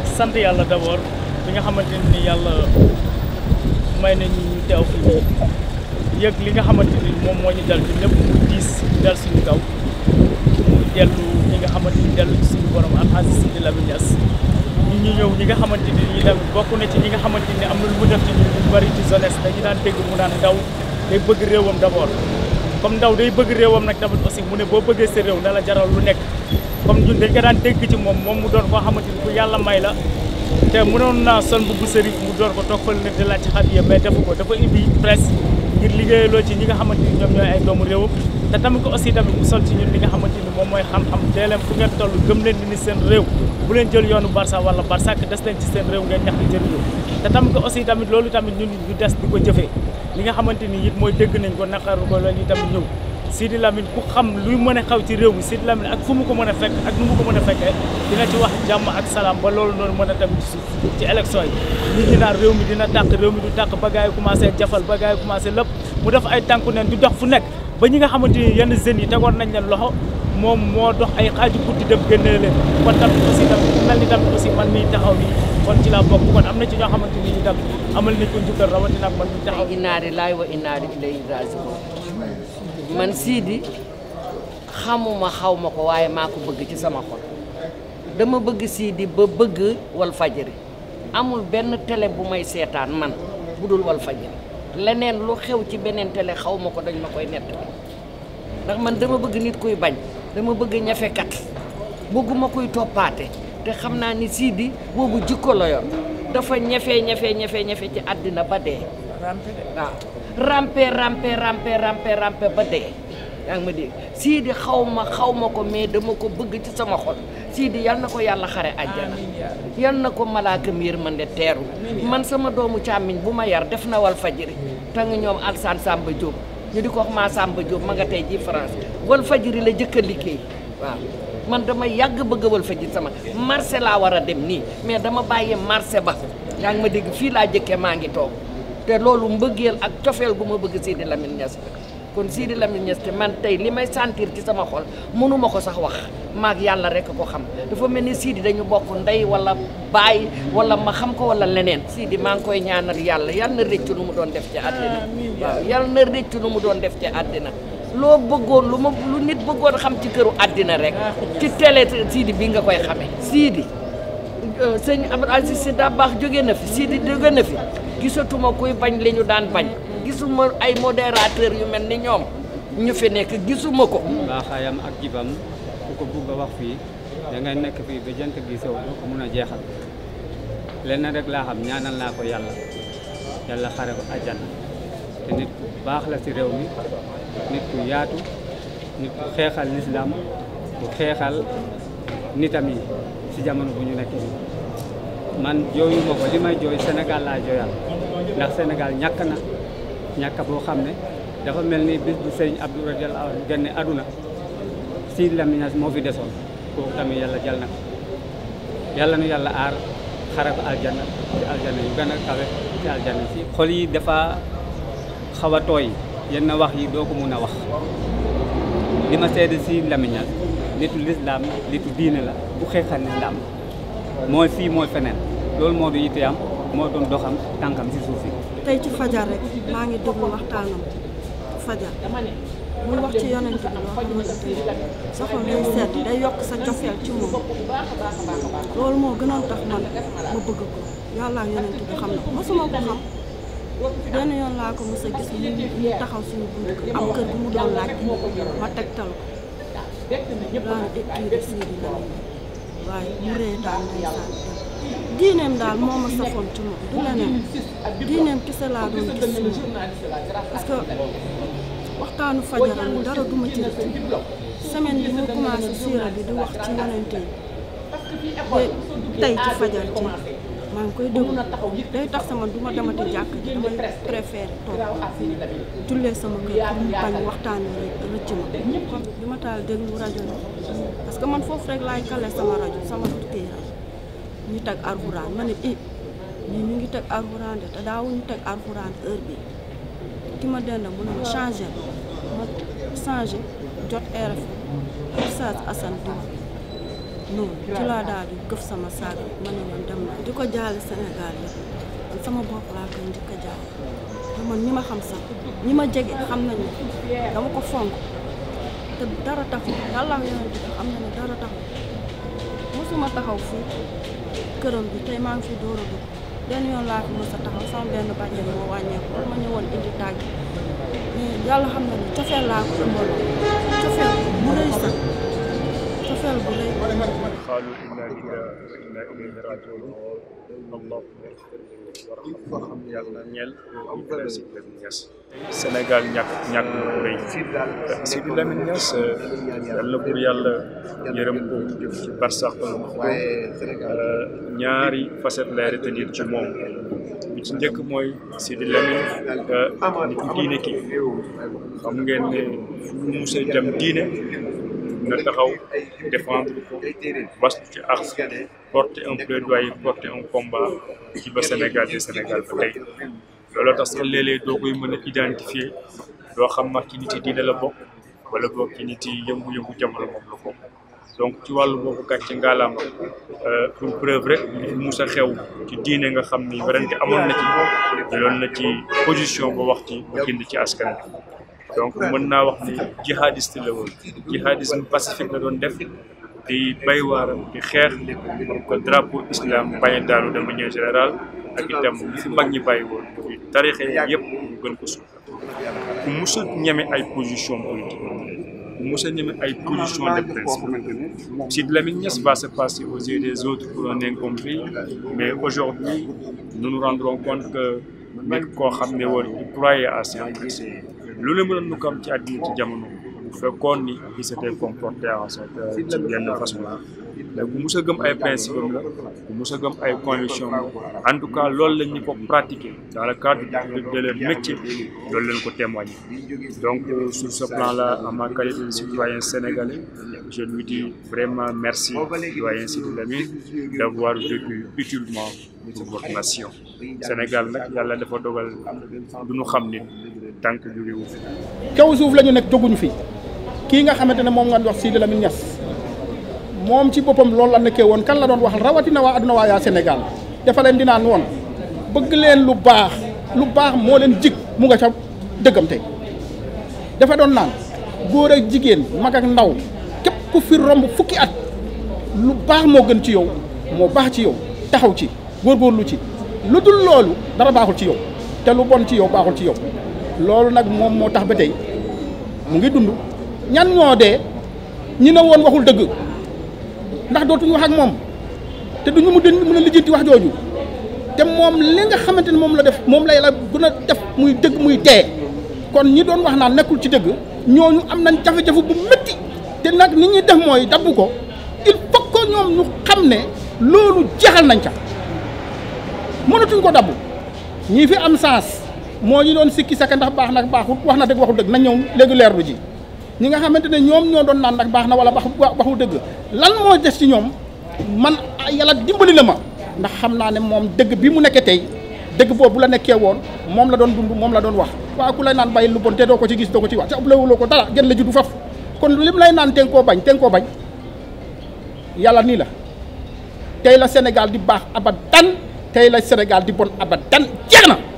sant yàlla d'abord bi nga xamante ni yàlla may nañu ñu teew fii nii yëg li nga xamante ni moom moo ñu dal ci lépp mu diis dal suñu kaw mu dellu ñi nga xamante ni dellu ci suñu borom Alxaaji Sidi Lamine Niass ñi ñu ñëw ñi nga xamante ni ñi tamit bokk na ci ñi nga xamante ni am na lu mu def ci ñu ñu bari ci jeunesse dañu daan dégg mu naan ndaw day bëgg réewam d'abord comme ndaw day bëgg réewam nag tamit aussi mu ne boo bëggee sa réew na la jaral lu nekk comme ñun dañ ko daan dégg ci moom moom mu doon koo xamante ni ku yàlla may la te mënoon naa sol bu sëriñ mu doon ko toog fële ne di laaj ci xadiya mais defu ko dafa indi presse ngir liggéeyaloo ci ñi nga xamante ni ñoom ñooy ay doomu réewam te tamit ko aussi tamit mu sol ci ñun li nga xamante ni moom mooy xam-xam dee leen fu ngeen toll gëm leen ni seen réew bu leen jël yoonu Barça wala Barça des leen ci seen réew ngeen ñax di jëriñu te tamit ko aussi tamit loolu tamit ñun ñu des di ko jëfee li nga xamante ni it mooy dégg nañ ko naqaru ko loolu tamit ñëw Sidi Lamine ku xam luy mën a xaw ci réew mi Sidi Lamine ak fu mu ko mën a fekk ak nu mu ko mën a fekkee dina ci wax jàmm ak salaam ba loolu noonu mën a tamit ci suuf ci élection yi nit ñi naan réew mi dina tàq réew mi du tàq ba gars yi commencé jafal ba gars yi commencé lépp mu def ay tànku neen di dox fu nekk ba ñi nga xamante ni yenn jeunes yi tegoon nañ leen loxo moom moo dox ay xaaju guddi dem génnee leen kon tamit aussi tamit mel ni tamit aussi man miy taxaw nii kon ci laa bokk kon am na ci ñoo xamante ni itam amal nañ ko njukkal rawatina ak man miy taxaw inna lillahi wa inna ilayhi raji'un man Sidi xamuma xaw ma ko waaye maa ko bëgg ci sama xol dama bëgg Sidi ba bëgg wal fajiri amul benn télé bu may seetaan man bu dul wal fajiri leneen lu xew ci beneen télé xaw ma ko dañ ma koy nettali ndax man dama bëgg nit kuy bañ dama bëgg ñafekat bëgguma kuy toppaate te xam naa ni Sidi boobu jikko la yor dafa ñafe ñafe ñafe ñafe ci àddina ba dee waaw rampe rampe rampe rampe rampe ba dee yaa ngi ma dégg Sidi xaw ma xaw ma ko mais dama ko bëgg ci sama xol Sidi yal na ko yàlla xare àjjana yal na ko malaaka miir man de teeru man sama doomu càmmiñ bu ma yar def na wal fajiri te nga ñoom Alsaan Samba Diop ñu di ko wax maa Samba Diop ma nga tey ji France wal fajiri la jëkk a liggéey waaw man dama yàgg bëgg wal fajiri sama marché laa war a dem nii mais dama bàyyi marché ba yaa ngi ma dégg fii laa jëkkee maa ngi toog te loolu mbëggeel ak cofeel gu ma bëgg Sidi Lamine Niass kon Sidi Lamine Niass te man tey li may sentir ci sama xol mënuma ko sax wax maag yàlla rek ko xam dafa mel ni Sidi dañu bokk ndey wala baay wala ma xam ko wala leneen Sidi maa ngi koy ñaanal yàlla yal na rëccu lu mu doon def ci àddina waaw yal na rëccu lu mu doon def ci àddina loo bëggoon lu ma lu nit bëggoon xam ci këru àddina rek ci télé Sidi bi nga koy xamee Sidi sëñ Abdou Aziz Sy Dabakh jóge na fi Sidi jóge na fi gisatuma kuy bañ li ñu daan bañ gisuma ay modérateur yu mel ni ñoom ñu fi nekk gisuma ko baaxaayam ak jibam ku ko bugg a wax fii da ngay nekk fii ba jant gi sow doo ko mun a jeexal lenn rek laa xam ñaanal naa ko yàlla yàlla xare ko àjjana te nit ku baax la ci réew mi nit ku yaatu nit ku xeexal lislaam ku xeexal nitam yi ci jamono bu ñu nekk nii man jooyu ma ko li may jooy Sénégal laa jooyal ndax Sénégal ñàkk na ñàkk boo xam ne dafa mel ni bis bu sëriñ Abdou radiyallahu anhu génne aduna Sidi Lamine Niass moo fi desoon kooku tamit yàlla jal na ko yàlla nu yàlla aar xare ko aljanna ci aljanna yu gën a kawe ci aljanna si xol yi dafa xaw a tooy yenn wax yi doo ko mun a wax li ma seede Sidi Lamine Niass nitu lislaam nitu diine la bu xeexal lislaam mooy fii mooy feneen loolu moo du yitteem moo doon doxam tànkam si suuf si tey ci fajar rek maa ngi déglu waxtaanam fajar muy wax ci yonent bi loo xamante ni sa xol day sedd day yokk sa cofeel ci moom loolu moo gënoon tax man ma bëgg ko yàlla ak yonent bi xam na ko mosuma ko xam benn yoon laa ko mos a gis mu mu taxaw suñu bunt kër am kër bu mu doon laaj ma tegtal ko daan écrire Sidi Lamine waaye mu ree daal ndeysaan dem diineem daal moo ma safoon ci moom du leneen diineem kese laa doon gis ci moom parce que waxtaanu fajaram yi dara duma ci rëcc semaine bi mu commencé siira bi di wax ci yonente yi te tey ci fajar ci maa ngi koy déglu day tax sama du ma demati jàkk ji damay préféré toog jullee sama kër pour mu bañ waxtaan rek rëcc ma bi ma taal déglu rajo bi parce que man foofu rek laay kale sama rajo sama kii rajo ñu teg arxuraan ma ne i ñii ñu ngi teg arxuraan de te daawuñu teg arxuraan heure bi ki ma dend mu ne ma changé ma changé jot RFM Oustaz Assane Diouf noonu ci laa daal di këf sama saag ma ne man dem di ko jaale Sénégal yi man sama bopp laa koy njëkk a jaale te man ñi ma xam sax ñi ma jege xam nañu dama ko fonk te dara taxul yàlla ak yonent bi xam na ne dara taxul mosuma taxaw fii këram bi tey maa ngi fi door a dugg benn yoon laa fi mos a taxaw sama benn bàjjen moo wàññeeku ma ñëwoon indi tàgg mais yàlla xam na ne cofeel laa ko ëmbal cofeel bu rëy sax cofeel bu rëy قالوا إنا لله وإنا إليه راجعون اللهم اغفر له وارحمه yàlla ñeel Ibrahima Sidi Lamine Niass Sénégal ñàkk ñàkk bu rëy Sidi Lamine Niass yàlla buur yàlla yërëm ko ci barsax ñaari facette lay retenir ci moom bi ci njëkk mooy Sidi Lamine nit ku diine ki xam ngeen ne fu mu mus a dem diine na taxaw défendre ko bastu ci ak porter un plaidoyer porter un combat ci ba Sénégal de Sénégal ba tey looloo tax sax léeg-léeg doo koy mën a identifier doo xam ndax ci nit yi diine la bokk wala boog ci nit yi yëngu-yëngu jamono moom la bokk donc ci wàllu boobu gàcce ngaalaama pour preuve rek li fi mus a xew ci diine nga xam ni werante amoon na ci jëloon na ci position ba wax ci ba gind ci askan bi donc mën naa wax ni jihadiste la woon jihadisme pacifique la doon def di bay waaram di xeex ko drapeau islam bañ a daanu de manière générale ak itam li fi mag ñi bàyyi woon muy tarixe yëpp ñu gën ko suuf ku mus a ñeme ay position politique ku mus a ñeme ay position de principe Sidy Lamine Niass va se passer aux yeux des autres pour un incompris mais aujourd'hui nous nous rendrons compte que nit koo xam ne woon il croyait à ses principes lu la mënoon nu ko am ci àddina ci jamono bu fekkoon ni il s'était comporté en sorte ci benn façon mais bu mus a gëm ay principe am la bu mus a gëm ay conviction am en tout cas loolu lañ ñu ko pratiquer dans le cadre de de leur métier loolu lañ ko témoigner donc sur ce plan là en ma qualité de citoyen sénégalais je lui dis vraiment merci doyen Sidy Lamine d'avoir vécu utilement pour votre nation Sénégal nag yàlla dafa dogal du ñu xam nit tànk jóge wu fi kaw suuf la ñu nekk jóguñu fi kii nga xamante ne moom nga wax Sidy Lamine Niass moom ci boppam loolu la nekkee woon kan la doon waxal rawatina waa adduna waa yaa Sénégal dafa leen di naan woon bëgg leen lu baax lu baax moo leen jig mu nga ca dëggam tey dafa doon naan góor ak jigéen mag ak ndaw képp ku fi romb fukki at lu baax moo gën ci yow moo baax ci yow taxaw ci góorgóorlu ci lu dul loolu dara baaxul ci yow te lu bon ci yow baaxul ci yow loolu nag moom moo tax ba tey mu ngi dund ñan ñoo dee ñi ne woon waxul dëgg ndax dootuñu wax ak moom te duñu mu den mën a lijjanti wax jooju te moom li nga xamante ne moom la def moom lay la gën a def muy dëgg muy tee kon ñi doon wax naan nekkul ci dëgg ñooñu am nañ jafe-jafe bu métti te nag ni ñuy def mooy dabbu ko il faut que ñoom ñu xam ne loolu jeexal nañ ca mënatuñ ko dabbu ñii fi am sens moo ñu doon sikki saka ndax baax nag baaxut wax na dëgg waxul dëgg nañ ñëw léegi leerlu ji ñi nga xamante ne ñoom ñoo doon naan nag baax na wala baax waxul dëgg lan moo des ci ñoom man yàlla dimbali na ma ndax xam naa ne moom dëgg bi mu nekkee tey dëgg boobu bu la nekkee woon moom la doon dund moom la doon wax waaye ku lay naan bàyyi lu bon te doo ko ci gis doo ko ci wax te ëppalewuloo ko dara gën la juddu faf kon lim lay naan te nga koo bañ te nga koo bañ yàlla nii la tey la Sénégal di baax abadan tey la Sénégal di bon abadan jeex na